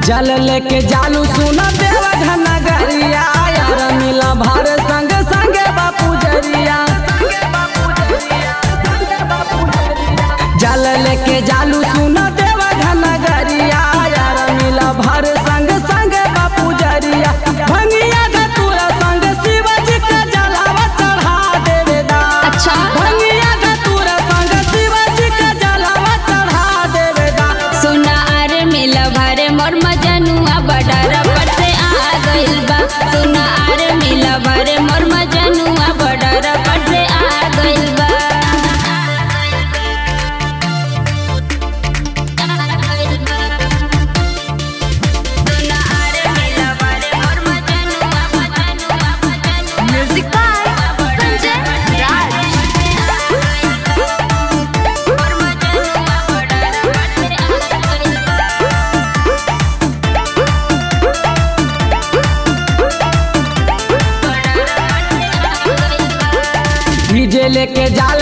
जल लेके जालू सुन देवा घनगरिया यार मिला भार संग संगे बापू जरिया जल लेके जालू सुन देवा घनगरिया यार मिला भार संग संग बापू जरिया भंगिया धतूरा संग शिवजी का जलावा चढ़ा देवेदा अच्छा। भंगिया धतूरा संग शिवजी का जलावा चढ़ा देवेदा सुना आरे मिला भारे मोर मजनुआ बडारा पर से आ गइल बा सुना आरे मिला भारे मोर मजनुआ बडारा पर से आ गइल बा सुना आरे मिला भारे मोर मजनुआ मजनुआ मजनुआ म्यूजिक बाय संजय राज मोर मजनुआ बडारा पर से आ गइल बा डीजे लेके जाल